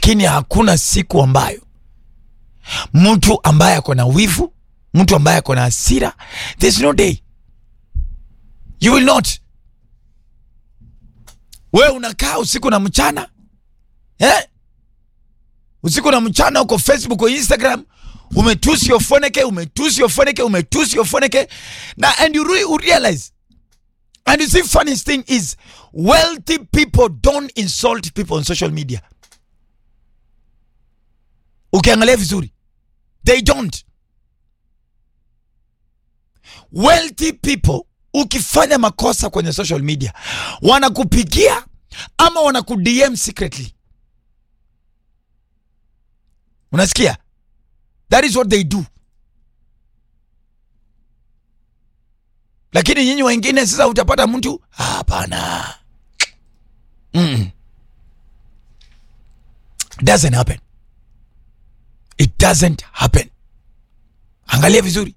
lakini hakuna siku ambayo mtu ambaye ako na wivu, mtu ambaye ako na hasira, there's no day you will not. We unakaa usiku na mchana eh? usiku na mchana uko Facebook o Instagram umetusi ofoneke umetusi ofoneke umetusi ofoneke na and you re realize and you see funniest thing is wealthy people don't insult people on social media ukiangalia vizuri they don't wealthy people ukifanya makosa kwenye social media wanakupigia ama wanakudm secretly unasikia that is what they do lakini nyinyi wengine sasa utapata mtu "Ah, hapana mm. doesn't happen it doesn't happen angalia vizuri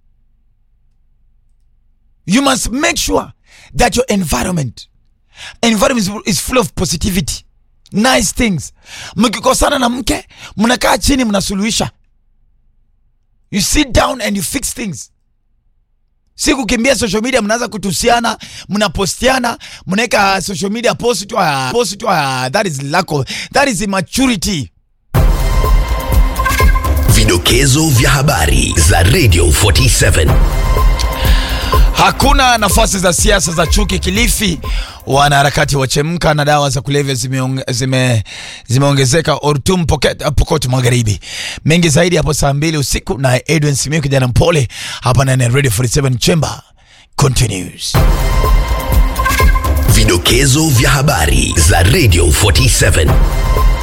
you must make sure that your environment environment is, is full of positivity nice things mkikosana na mke mnakaa chini mnasuluhisha you sit down and you fix things si kukimbia social media mnaanza kutusiana mnapostiana mnaweka social media post tu ah, post tu ah, that is lack of, that is immaturity Vidokezo vya habari za Radio 47. Hakuna nafasi za siasa za chuki Kilifi. Wanaharakati wachemka na dawa za kulevya zimeong- zime- zimeongezeka Ortum Poket- Pokot Magharibi. Mengi zaidi hapo saa mbili usiku na Edwin Simiyu kijana mpole hapa ndani ya Radio 47 Chamber continues. Vidokezo vya habari za Radio 47.